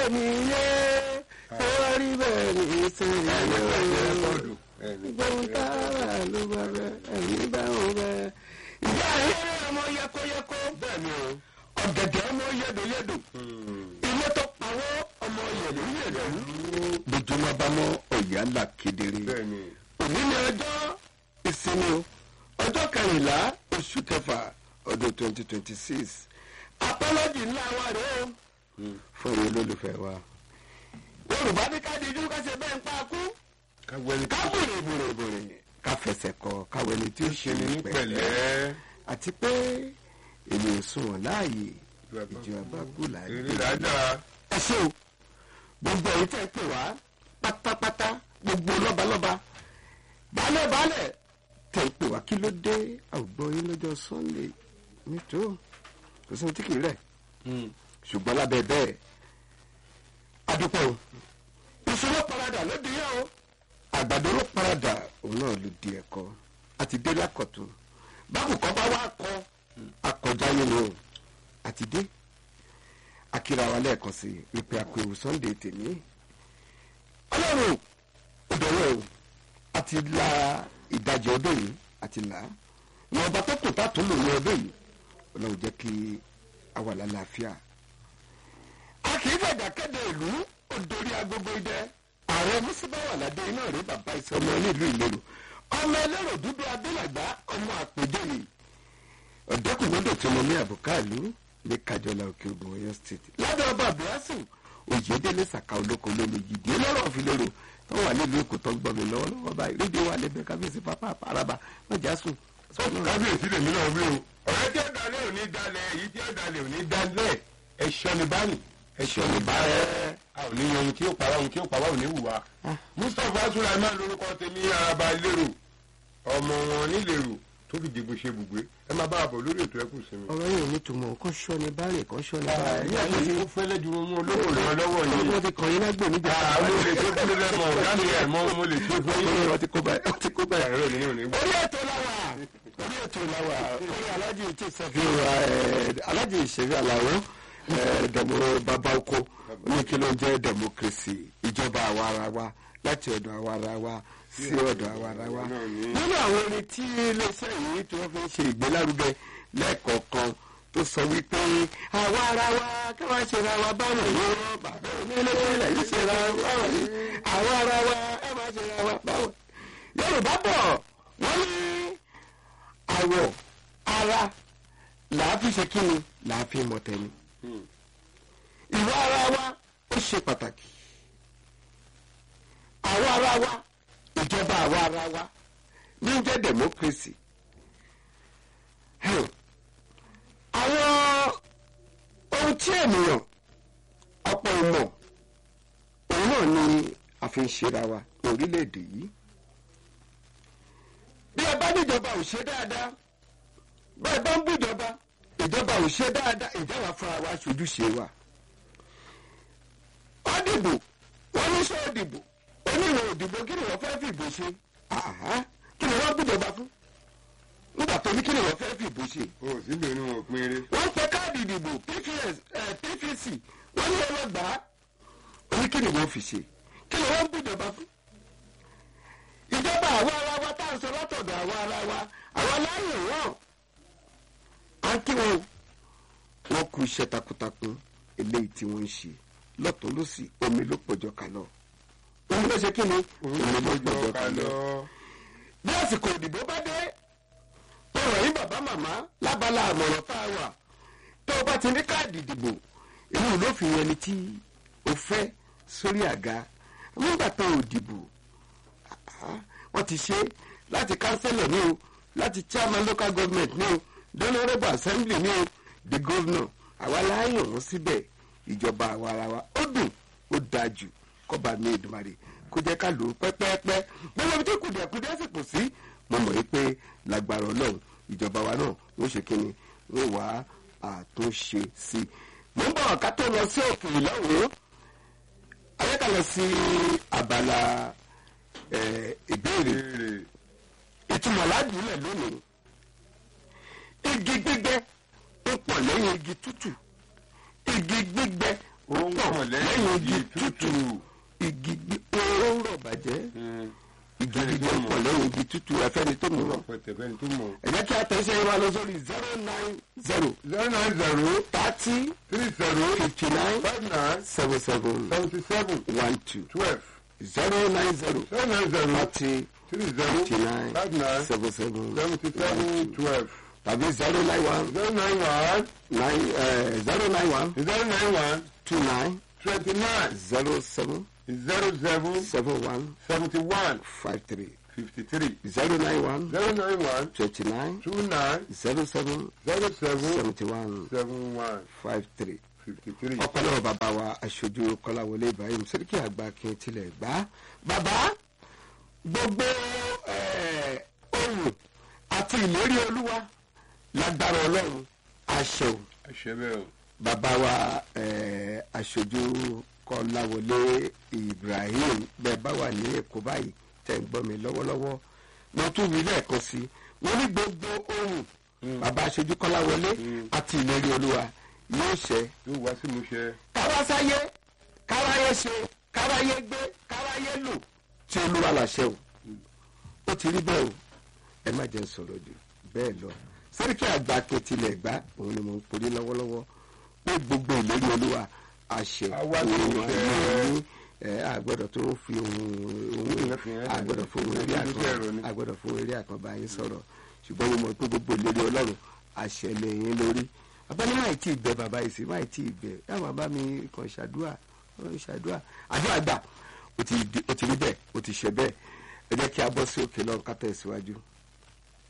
lónìí yé tó rí bẹ́ẹ̀ ní sẹ́yìn gbóhùn tára ló bá bẹ ẹ̀mí bá wọn bẹ. ìyá ayẹyẹ ọmọ yẹkọyẹkọ ọ̀gẹ̀dẹ̀ ọmọ yẹdọyẹdọ ilé tó pawọ́ ọmọ yẹdọyẹdọ bójúmọ́ bá mọ́ ọ̀yà là kedere òní ni ọjọ́ ìsinmi o ọjọ́ kẹrìnlá oṣù kẹfà ọdún twenty twenty six apọ́lọ́jì ńlá wa rèé o fún ìwé olólùfẹ́ wa yorùbá ní ká dijú ká ṣe bẹ́ẹ̀ ń pa kú ká bòrè bòrè bòrè ká fẹsẹ̀ kọ káwé ni tí ó ṣe ní pẹ̀lẹ́ àti pé èmi ò sunwọ̀n láàyè ìjọ abákú láàyè. ẹ ṣé o gbogbo ẹ̀yin tẹ́ ẹ pè wá pátápátá gbogbo lọ́balọ́ba baálẹ̀ baálẹ̀ tẹ̀ ń pè wá kí ló dé àwùgbọ́ yín lọ́jọ́ sunday nítò kò sí ohun tí kì í rẹ̀ ṣùgbọ́n lábẹ́ bẹ́ẹ̀ adúpẹ́ o ìṣòro paradà ló di yá o àgbàdo ló paradà òun náà ló di ẹ̀kọ́ àti dé lákọ̀tún báwo kọ́ bá wá kọ́ akọjá nínú o àti dé akíra wa lẹ́ẹ̀kan sí ìpè àpèwò sunday tèmi ọlọ́run òdòwò o àti la ìdajì ọdún yìí àti là á ní ọba tó kù tá tó lò ní ọdún yìí ọlọ́run jẹ́ kí a wà lálàáfíà a kì í fẹ̀dà kéde ìlú òdòrí agogo idẹ ààrẹ mùsùlùmí ládé iná rí bàbá ìsọ ọmọ onílù ìlérò ọmọ ẹlẹ́rọ dúdú abẹ́làgbá ọmọ àpèjọyè ọ̀dọ́kùnrin tí mo ní àbùkálù ní kájọlá òkè ogun ọyọ state lábẹ́ ọba abdulhasan òyìnbó sàkà olóko lómi yìí ọlọ́rọ̀ òfìlérò tó wà nílùú èkó tó ń gbọ́ mi lọ́wọ́lọ́wọ́ báyìí rédíò wà lẹ́bẹ̀ẹ́ kábíyèsí pápá àràbà mọ̀já sùn. kábíyèsí lèmi náà wí o ọ̀rẹ́ tí ó dalẹ̀ ò ní dalẹ̀ èyí tí ó dalẹ̀ ò ní dalẹ̀ ẹ̀ṣọ́ ni báyìí ẹ̀ṣọ́ ni báyẹ̀. a ò ní yan ohun tí ó para ohun tí ó pa wá ò ní wùwá. mustapha sulaiman lórúkọ tèmi araba lérò ọmọ wọn nílèrò tó fi dìbò ṣe bùgbé ẹ máa bá a bọ̀ lórí ètò ẹkùn sinmi. ọ̀rọ̀ yìí ò ní túmọ̀ kán ṣọ́ ni báyẹ̀ kán ṣọ́ ni báyẹ̀. ní àyè ó fẹ́lẹ́ ju ohun olówó rẹ̀ lọ́wọ́ yìí. wọ́n ti kàn yín lágbè níjà. àwọn olè tó kúrò lẹ́mọ̀ láti ẹ̀ mọ́ mo lè ṣe fún yín. wọ́n ti kó báyìí wọ́n ti kó báyìí. ẹ̀rọ ìdílé ò ní gbọ́. orí ètò làwà orí ètò làwà orí alájì tí sọfí alájì ìṣẹ̀rí àlàó dẹ̀mọ bàbá oko ní kí ló ń jẹ́ democracy ìjọba àwa ara wa láti ọ̀dọ̀ àwa ara wa sí ọ̀dọ̀ àwa ara wa. nínú àwọn orin tí iléeṣẹ́ yìí tí wọ́n fi ń ṣe ìgbélárugẹ lẹ́ẹ̀kọ̀ọ̀kan tó sọ wípé àwa ara wa kí wọ́n ṣe ra wa báwọn yóò bàbá onílé yìí ṣe ra wa báwọn yìí àwa ara wa ẹ máa ṣe ra wa báwọn. yorùbá bọ̀ wọ́n ní àwọ̀ ara làá fi ṣe kíni làá fi mọ̀ tẹ́ni. ìwà ara wa ó ṣe pàtàkì àwa ara wa ìjọba àwa ara wa ní jẹ́ democracy. àwọn ohun tí ènìyàn ọ̀pọ̀ ìmọ̀ òun náà ni a fi ń ṣera wa ní orílẹ̀-èdè yìí bí ẹ bá níjọba ò ṣe dáadáa bá ẹ bá ń bújọba ìjọba ò ṣe dáadáa ìjọba fúnra wa ṣojúṣe wa. ó dìbò wọ́n ní sọ òdìbò oníwèé òdìbò kí ni wọ́n fẹ́ fìbò ṣe kí ni wọ́n bújọba fún nígbà tó ní kí ni wọ́n fẹ́ fìbò ṣe. o sì lè ní wọn pín eré. wọ́n pe káàdì ìdìbò pvc wọ́n ní ọlọ́gbàá oní kí ni wọ́n fi ṣe kí ni wọ́n bújọba fún ìjọba àwa ara wa tá à ń sọ látọ̀dọ̀ àwa ara wa àwa láàyè wọn á kí wọn wọn kú iṣẹ́ takuntakun eléyìí tí wọ́n ń ṣe lọ́tún lọ́sì omi ló pọ̀jọ́ kalọ̀ omi ló ṣe kí ni omi ló pọ̀jọ́ kalọ̀ bí àsìkò ìdìbò bá dé ọ̀rọ̀ yín bàbá màmá lábala àmọ̀ràn tá a wà tó o bá ti ní káàdì ìdìbò inú ló fi yẹn ni tí o fẹ́ sórí àga nígbà tó o dìbò wọ́n ti ṣe láti councillor ní o láti chairman local government ní o honourable assembly ní o the governor àwa láàyàn wọn síbẹ̀ ìjọba àwa ara wa ó dùn ó dáa jù kọ́ba mi Èdùmàrè kó jẹ́ ká lò ó pẹ́pẹ́pẹ́ gbogbo ibi tí kùdìẹ̀kudìẹ̀ sì kù sí mo mọ̀ yí pé lágbára ọlọ́run ìjọba wa náà wọ́n ṣe kí ni wọ́n wá àtúnṣe sí i mo ń bọ̀ ká tó lọ sí òkè ìlọ́wọ́ ayékalẹ̀ sí abala ìbéèrè ìtumọ̀ ládùúlẹ̀ lónìí igi gbígbẹ ó pọ̀ lẹ́yìn igi tútù igi gbígbẹ ó ń pọ̀ lẹ́yìn igi tútù. igi gbí ó ń rọ̀ bàjẹ́ igi gbígbé pọ̀ lẹ́yìn igi tútù ẹfẹ́ni tó mú ó rọ̀. rọ̀ pẹ̀tẹ̀ fẹ́ni tó mọ̀. ẹ jẹ́ kí a tẹ̀sẹ̀ yín wá lọ sórí zero nine zero zero nine zero thirty three zero fifty nine five nine seven seven seventy seven one two twelve zero nine zero zero nine zero thirty three zero fifty nine five nine seven seven seventy seven twelve tàbí zero nine one zero nine one nine zero nine one zero nine one two nine twenty nine zero seven zero seven seven one seventy one five three fifty three zero nine one zero nine one twenty nine two nine zero seven zero seven seventy one seven one five three. fifty three. ọpọlọpọ bàbá wa aṣojú kọláwọlé ibrahim sẹríkì àgbà kí n tilẹ̀ gbá bàbá gbogbo eh, ohun àti ìlérí olúwa lágbára ọlọ́run àṣẹ o àṣẹ bẹ́ẹ̀ o. bàbá wa eh, aṣojú kọláwọlé ibrahim bẹ́ẹ̀ bá wà ní èkó báyìí tẹ̀ ń gbọ́ mi lọ́wọ́lọ́wọ́ wọ́n tún wí lẹ́ẹ̀kan sí i wọ́n ní gbogbo ohun bàbá aṣojú kọláwọlé àti ìlérí olúwa yóò ṣẹ yóò wá sí ìmúṣẹ. kárásáyé káráyé ṣe káráyé gbé káráyé lò tí olúwa làṣẹ o ó ti rí bẹ́ẹ̀ o ẹ má jẹ́ n sọ̀rọ̀ jù bẹ́ẹ̀ lọ sẹ́ríkì àgbà kẹtìlẹ̀ gbá òun ni mò ń porí lọ́wọ́lọ́wọ́ pé gbogbo ìlérí olúwa àṣẹ Àwa tó ń òun fẹ́. ayé ní ẹ àgbẹ̀dọ̀ tó ń fi ohun ohun Ìyẹn fi hàn àgbẹ̀dọ̀ fún ohun eré Ìyẹn fi hàn àkàn ni. àgbẹ̀dọ̀ fún eré àkàn bá yín sọ̀rọ̀ ṣùgbọ́n mo mọ̀ pé gbogbo ìlérí ọlọ́run àṣẹ lẹ́yìn lórí abẹ́lé máì tí ì bẹ bàbá yìí sí máì tí ì bẹ yàrá bàbá mi kàn ṣàdúrà kàn ṣàdúrà àdúrà gbà ó ti di- ó ti rí bẹ́ẹ̀ ó ti ṣe bẹ́ẹ̀ ẹ jẹ́ kí a bọ́ sí òkè lọ́run ká tẹ̀síwájú.